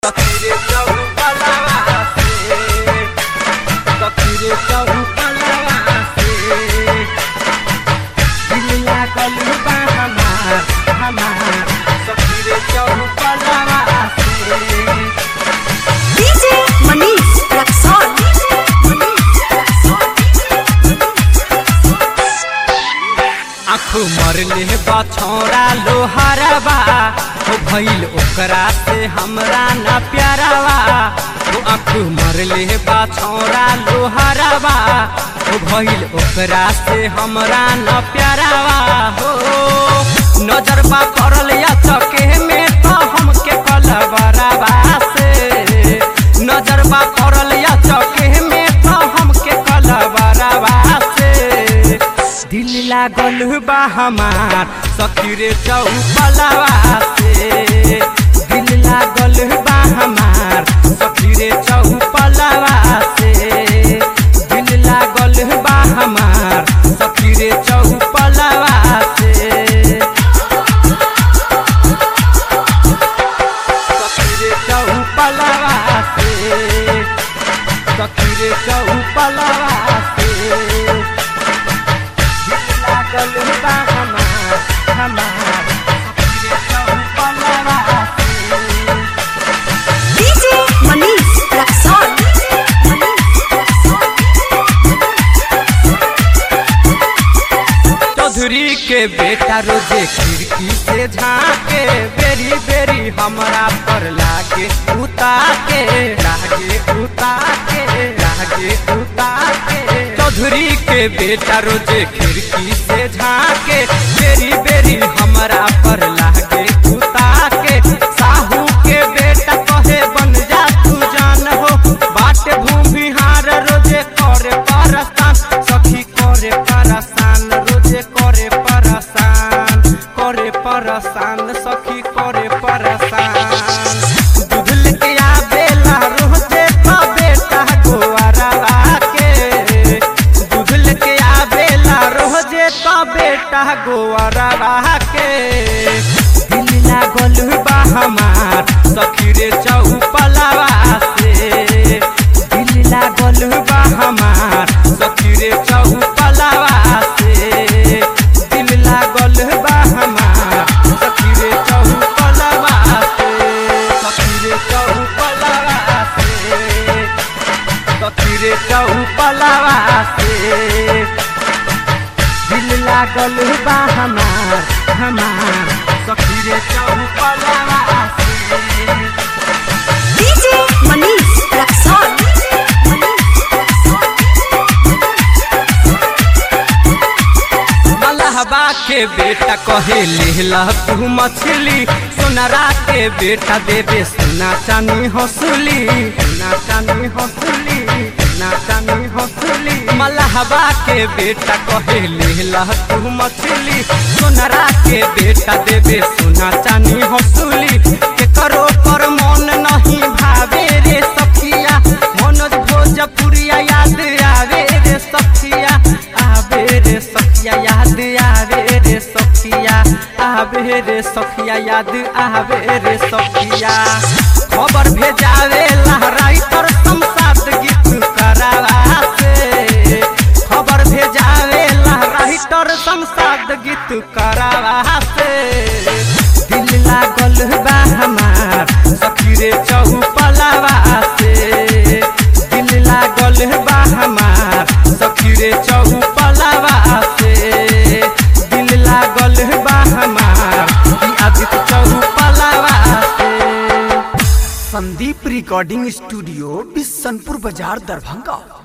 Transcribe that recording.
तकदीरे चौपलवा से तकदीरे चौपलवा से दिल लागल बा हमार हमार तकदीरे चौपलवा से DJ Manish Raksol. आँखू मरले बा छौरा लोहारबा हो भइल ओकरा से हमरा न प्यारावा हो आँखू मरले बा छौरा लोहारबा हो भइल ओकरा से हमरा न प्यारावा हो नजर बा पड़ल या चके में तो हमके कलबरावा से नजर बा पड़ल या चके में तो हमके कलबरावा से दिल लागल बा हमार सखीरे चौपलवा से दिल लागल बा हमार सखीरे चौपलवा से दिल लागल बा हमार सखीरे चौपलवा से सखीरे चौपलवा से सखीरे चौपलवा से लागल बा हमार हमार सखीरे चौपलवा से DJ Manish Raksol. चौधरी के बेटा रोजे खिड़की से झाके बेरी बेरी हमरा पर लागे उता के लागे उता के लागे उता के चौधरी के बेटा रोजे खिड़की से झाके बेरी बेरी हमरा पर लागे उता के साहू के बेटा कहे बन जा तू जान हो बाटे भूमिहार रोजे करे परसान सखी करे परसान रोजे करे परसान करे परसान सखी करे परसान दूधल के आवेला रोजे का बेटा गोवारा के दूधल के आवेला रोजे का बेटा गोवारा के दिल लागल बा हमार सखी रे चौपलवा से दिल लागल बा हमार सखी रे चौपलवा से दिल लागल बा हमार सखी रे चौपलवा से सखी रे चौपलवा से सखी रे चौपलवा से दिल लागल बा हमार हमार सखी रे चौपलवा से DJ Manish Raksol. मलहबा के बेटा कहे लेला तू मछली सोनरा के बेटा देवे सोना चानी हंसुली सोना चानी हंसुली सोना चानी हंसुली मलहबा के बेटा कहे लेला तू मछली सोनरा के बेटा देवे सोना चानी हंसुली के करो पर मन नहीं भावे रे सखिया मनोज भोजपुरिया याद आवे रे सखिया आवे रे सखिया याद आवे रे सखिया आवे रे सखिया याद आवे रे सखिया खबर भेजावे लहराई पर संसाद गीत करावा से खबर भेजावे लहराई तर संसाद गीत करावा से दिल लागल बा हमार सखी रे चौपलवा से दिल लागल बा हमार सखी रे चौपलवा से दिल लागल बा हमार ई आदित्य चौपलवा से संदीप रिकॉर्डिंग स्टूडियो बिशनपुर बाजार दरभंगा